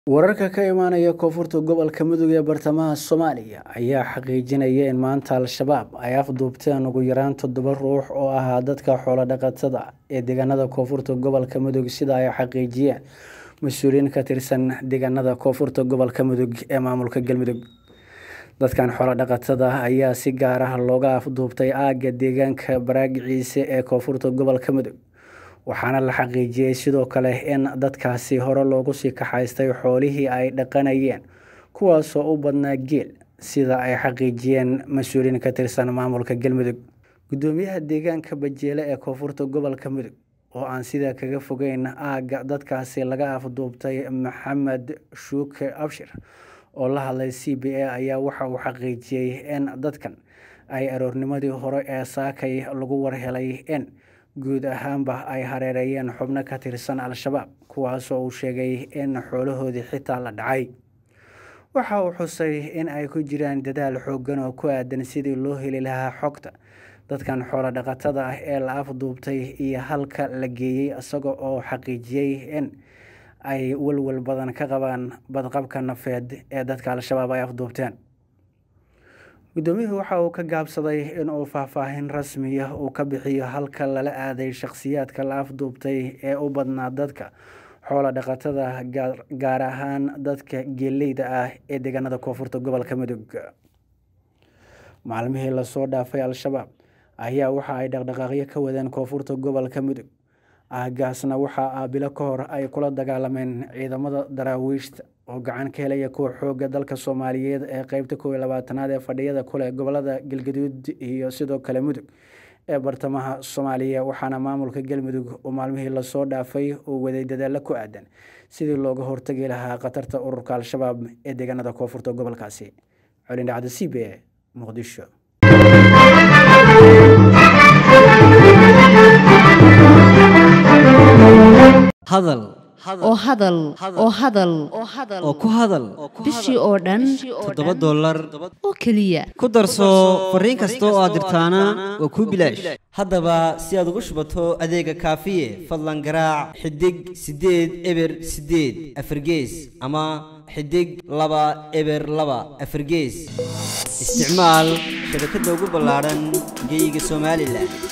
wararka ka imaanaya koonfurta gobolka mudug ee bartamaha soomaaliya ayaa xaqiijinaya in maanta al-shabaab ay afduubteen ugu yaraan toddoba ruux oo ahaa dadka xoolo-dhaqatada ee deegaanada koonfurta gobolka mudug sida ay xaqiijiyeen mas-uuliyiin ka tirsan deegaanada koonfurta gobolka mudug ee maamulka galmudug dadkan xoolo-dhaqatada ayaa si gaar ah looga afduubtay aagga deegaanka baraagiciise ee koonfurta gobolka mudug waxaana la xaqiijiyey sidoo kale in dadkaasi hore loogu sii kaxaystay xoolihii ay dhaqanayeen kuwaasoo u badnaa geel sida ay xaqiijiyeen mas-uuliyiin ka tirsan maamulka galmudug guddoomiyaha deegaanka bajeele ee koonfurta gobolka mudug oo aan sidaa kaga fogeyn aagga dadkaasi laga afduubtay maxamed shuuke abshir oo la hadlay c b a ayaa waxa uu xaqiijiyey in dadkan ay aroornimadii hore ee saakay lagu warhelay in guud ahaanba ay hareereeyeen xubno ka tirsan al-shabaab kuwaasoo uu sheegay in xoolahoodii xitaa la dhacay waxa uu xusay in ay ku jiraan dadaal xooggan oo ku aadan sidii loo heli lahaa xogta dadkan xoolo dhaqatada ah ee la afduubtay iyo halka la geeyey isaga oo xaqiijiyey in ay walwal badan ka qabaan badqabka nafeed ee dadka al-shabaab ay afduubteen guddoomiyuhu waxa uu ka gaabsaday inuu faahfaahin rasmiya uu ka bixiyo halka lala aaday shakhsiyaadka la afduubtay ee u badnaa dadka xoolo dhaqatada gaar ahaan dadka geeleyda ah ee deegaanada koonfurta gobolka mudug maalmihii lasoo dhaafay al-shabaab ayaa waxa ay dhaqdhaqaaqyo ka wadeen koonfurta gobolka mudug aagaasna waxaa aabilo ka hor ay kula dagaalameen ciidamada daraawiishta oo gacan ka helaya kuwa xooga dalka soomaaliyeed ee qeybta kow iyo labaatanaad ee fadhiyada kuleh gobolada galgaduud iyo sidoo kale mudug ee bartamaha soomaaliya waxaana maamulka galmudug uu maalmihii lasoo dhaafay uu waday dadaalo ku aadan sidii looga hortagi lahaa khatarta ururka al-shabaab ee deegaanada koonfurta gobolkaasi colindhacda c b e muqdisho hadal oo hadal oo hadal oo ku hadal bishii oo dhan toddoba dollar oo keliya ku darso fariin kasta oo aad dirtaana waa kuu bilaash haddaba si aad ugu shubato adeega kaafiye fadlan garaac xidig siddeed eber siddeed afargees ama xidig laba eber laba afargees isticmaal shabakadda ugu ballaadhan geyga somalilan